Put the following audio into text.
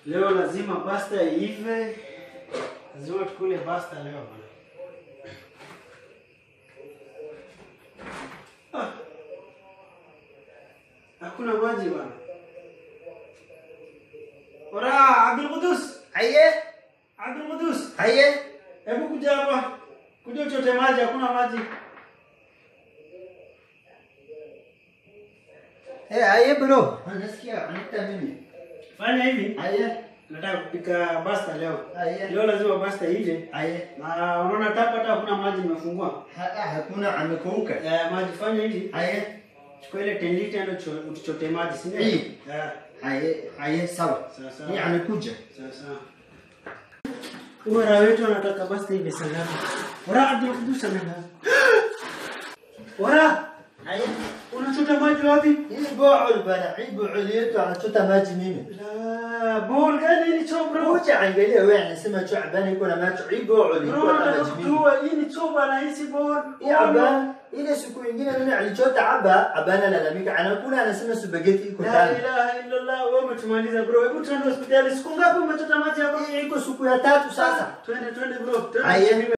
Leo lazima pasta iive. Lazima tukule pasta leo bwana. Ah. Hakuna maji bwana. Ora Abdul Qudus. Aye, Abdul Qudus. aye. Hebu kuja hapa. Kuja uchote maji, hakuna maji. Eh, aye bro. Nasikia anaita mimi. Fanya hivi. Aye, Nataka kupika pasta leo. aye. Leo lazima pasta ive. Aye. Na unaona tapa hata hakuna maji nimefungua. Ha, hakuna amekauka. Eh, maji fanya hivi. Aye, Chukua ile 10 lita ndio cho- utuchote maji, si ndio? Hii. Eh, aye, aye, sawa. sawa sawa. Ni amekuja. Sawa sawa. Ura wetu anataka basi hivi sana. Ura Abdul Qudus anaenda. Ura, Aye. unachota maji wapi? Hii bool bana, hii bool yetu anachota maji mimi. La, bol gani ni choo bro? Kuja angalia wewe anasema chuabani iko na macho. Hii bool Bro, iko na nataka maji mimi. kujua hii ni choo bana, hii si bol. Hii aba ile siku ingine mimi alichota aba, abana lalamika anakula anasema spaghetti iko La ndani. ilaha illallah, wewe umetumaliza bro. Hebu tuende hospitali. Siku ngapi umechota maji hapa? Hii iko siku ya tatu sasa. Twende twende bro. Twende Aye. tupime